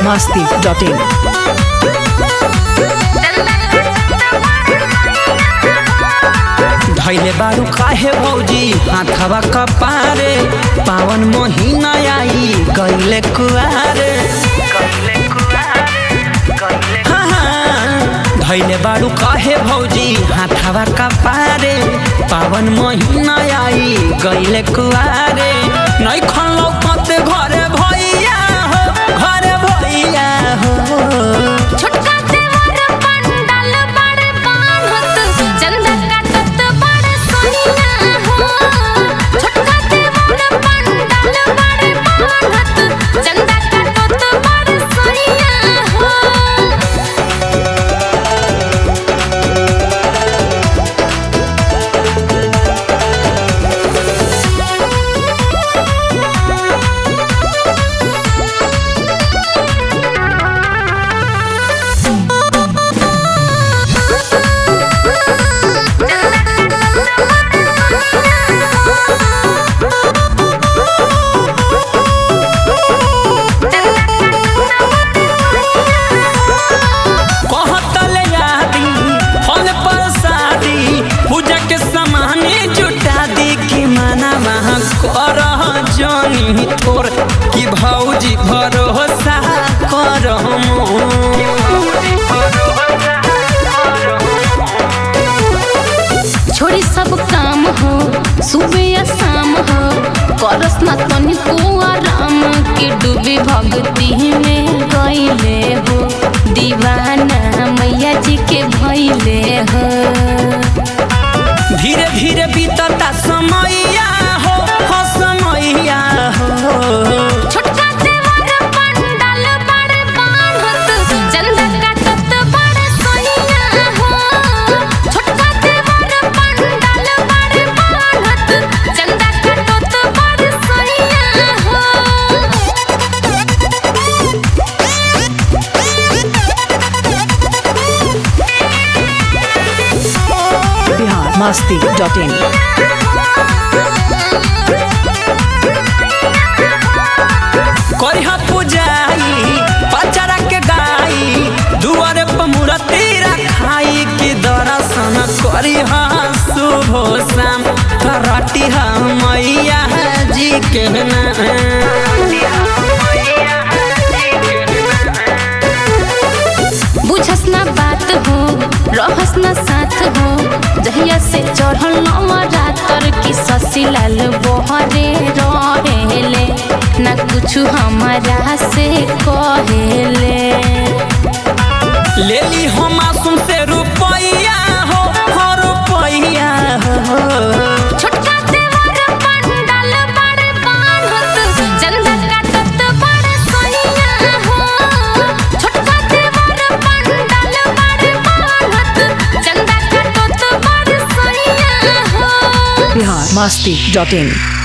masti.in. धैले बारू काहे भौजी हाथवा कपारे पावन महीना आई गईले कुआरे हाँ, हाँ, धैले बारू काहे भौजी हाथवा कपारे पावन महीना आई गईले कुआरे नहीं खनलो पते घरे भैया हो घरे भैया हो छोटका देवर पंडाल बड़ बान्हत चंदा काटत बड़ सोनिया हो छोटका देवर पंडाल बड़ बान्हत चंदा काटत बड़ सोनिया हो कहतले यादी फल प्रसादी पूजा के सामान जुटा दी कि मना वहाँ कर जनी तोर कि भौजी भरोसा कर छोड़ी सब काम हो सुबह या शाम हो करस ना तनिको आराम के डूबी भक्ति में गईले हो दीवाना मैया जी के भइले हो धीरे धीरे बीतता समैया हो हो समैया हो छोटका देवर पंडाल बड़ बान्हत चंदा काटत बड़ सोनिया हो छोटका देवर पंडाल बड़ बान्हत चंदा काटत बड़ सोनिया हो Bihar masti.in. करिहा पूजाई पचरा के गाई दुआरे पर मूर्ति रखाई कि दर्शन करिहा शुभ शाम करटी मैया जी के बुझस ना बात हो रहस ना साथ हो जहिया से चढ़ल नवरात्र की ससीलाल बहरे रहेले ना कुछ हमारा से कहेले ले ली हम मासूम से रुपैया हो हो रुपैया हो छोटका देवर पंडाल बड़ बान्हत चंदा काटत बड़ सोनिया हो छोटका देवर पंडाल बड़ बान्हत चंदा काटत बड़ सोनिया हो Bihar masti.in.